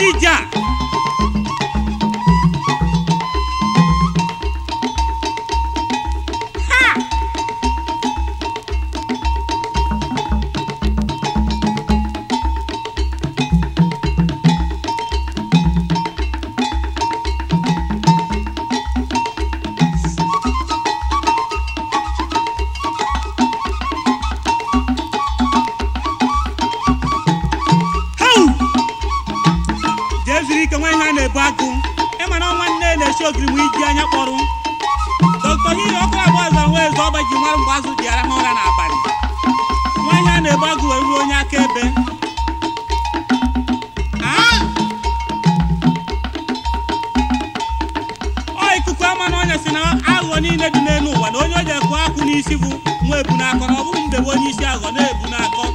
ije a ha Hau! jee zuru ike nwa ihe a na-ebu agụ ịmara ọnwa nne na-esi ogiri ma iji anya kpọrọ dọkịta hiri ọkụ agba ọzọ nwa eze ọba ji mara mgbe azụ ji arahụ ụra n'abalị nwa ihe a na-ebu agụ wee ruo onye akaebe Ah! ọ ikuku ama na ọnya si na aghụghọ niile dị n'elu ụwa na onye o ji ekụ akwụ n'isi bụ nwa ebu n'akọ na ọ bụghị mgbe bụ onye isi aghụghọ na-ebu n'akọ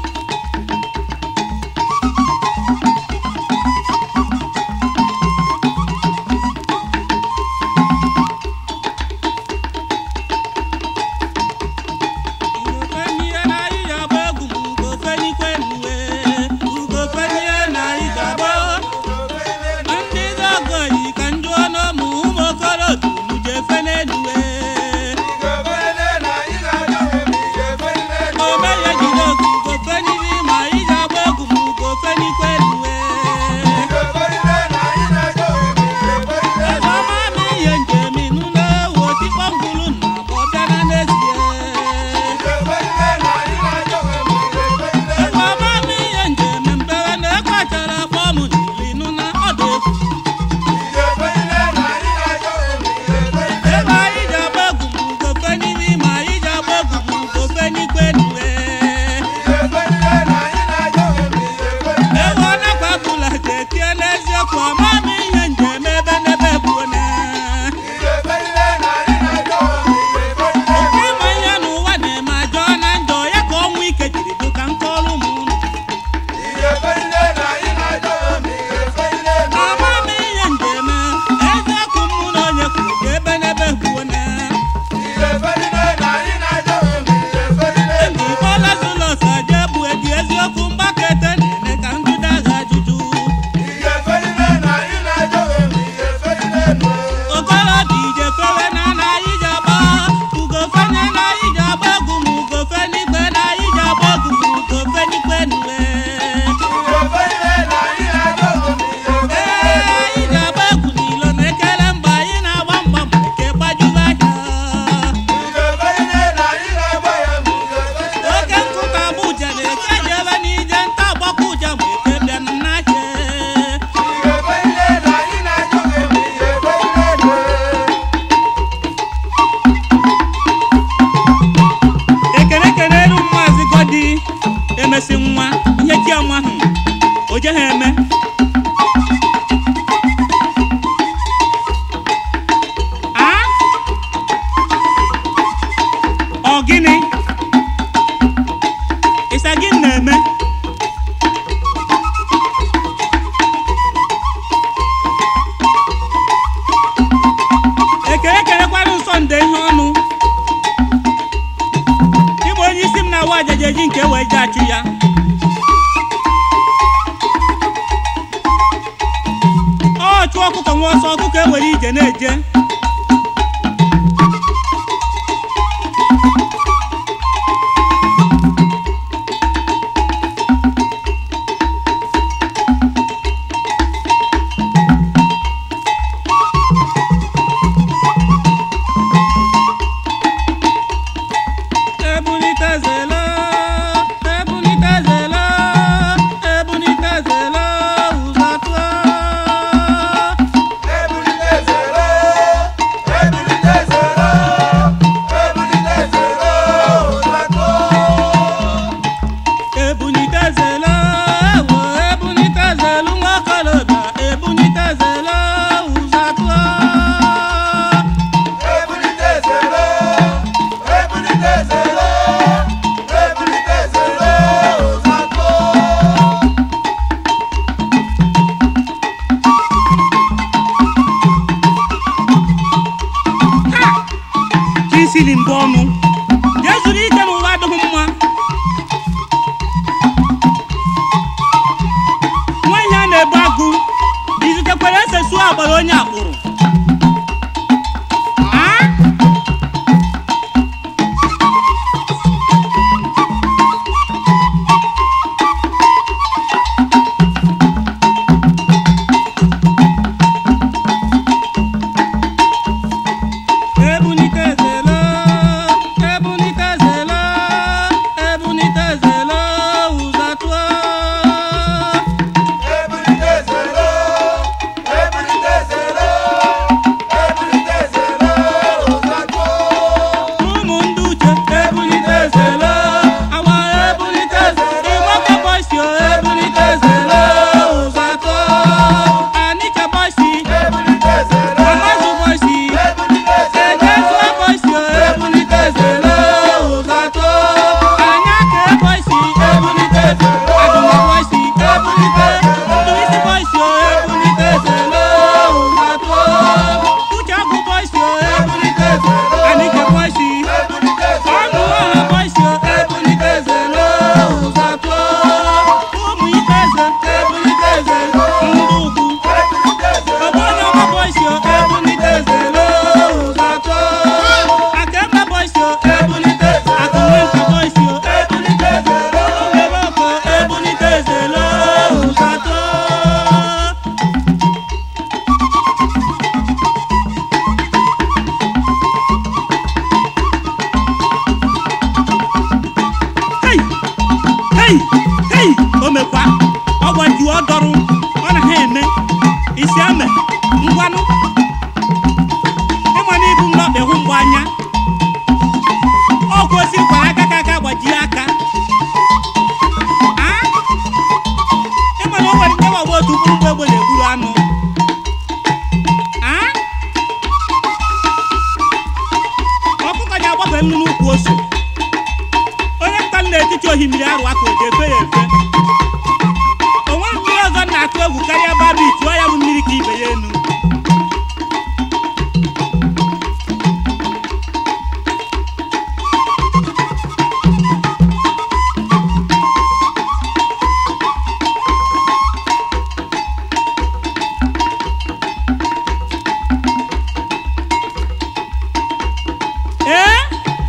emesi nwa ihe ji anwa ahụ o jeghị eme a ọ gịnị ịsa gị na-eme ekele kelekwara nsọ nde ihe ọnụ ịbụ onye isi m na-awa ajaja eji nke wee ji achụ ya ọ chụọ ọkụkọ nwa ọsọ ọkụkọ ewere ije na-eje ebunitezelo ebunitezelo ebunitezelo ụzọ tụọ ebunitezelo ewo ebunitezelo nwa okorobịa ebunitezelo ụzọ tụọ chi siri mbụ ọnụ jee zuru ike n'ụwa adịghị mma nwa ihe a na-ebu agụ onye akpụrụ Ah? Ebunitezelo, ebunitezelo, ebunitezelo, ụzatụọ. Ebulitezelo, ebulitezelo, ebulitezelo, ụzatụọ. ụmụ ndị uche ebulitezelo awa ebulitezelo ịgbaka bọsi ebulitezelo ụzatọ anịka bọsi Ebulitezelo, amazụ bọsi ebulitezelo, ejesu bọsi ebulitezelo ụzatọ anyaka bọsi ebulitezelo adụma bọsi ebulitezelo ndụisi bọsi ebulitezelo ụzatọ uche agụ bọsi ebulitezelo anịka bọsi ebulitezelo, ọnụ ọha bọsi ebulitezelo ụzatọ ụmụ ikeze ebulitezelo ndị ukwu ebulitezelo, Ogbonoma boys yo ebulitezelo ụzatọ Akemba boys yo ebulitezelo Akụnwenta boys yo ebulitezelo Ụmụeboko ebulitezelo ụzatọ Hey! Hey! Hey! O mekwa ọ gbaji ọ dọrụ ọ na ha eme isi ame ngwanụ ịma na ibu m n'ọkpa hụ mgbe anya ọ kwesịrị kwara aka ka aka gbajie aka Ah? ịma na o nwere nke gbagba otu mkpụrụ mgbe egbe na-egburu anụ Ah? ọkụkọ ji agbafe nnu n'ukwu ose onye nta n'etiti ohimmiri arụ aka o ji efe ya efe o nweghị mmiri ọzọ m na-atụ egwu karịa babi tụọ ya bụ mmiri ka ibe ya enu ee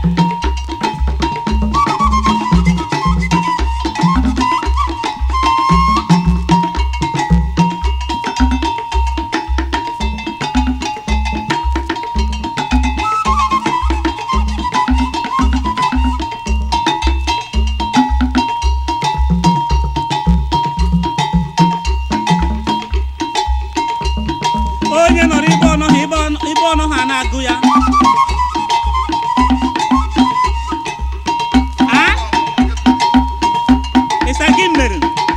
onye nọrọ ibe ọnọ ha ibe ọnọ- ibe ọnọ ha na-agụ ya Ah? ịsa gị mere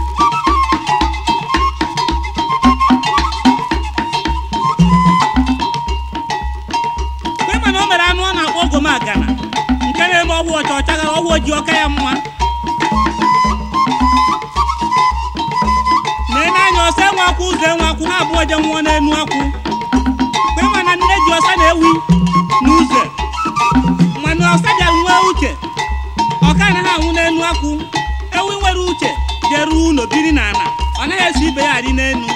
kwe mana o mere anụ ọ na-akpọ ogomagana nke na-eme ọgwụ ọcha ọcha gara ọgwụ ojii ọka ya mma na-ene anya ọsa enwe akwụ ụzọ enwe akwụ ha abụọ je nwụọ n'enu akwụ kwe mana nne ji ọsa na-ewi n'ụzọ mana ọsa bịara nwee uche ọka anaghị anwụ n'enu akwụ ewi nwere uche jeruo ụlọ biri n'ala ọ naghị eso ibe ya adị n'enu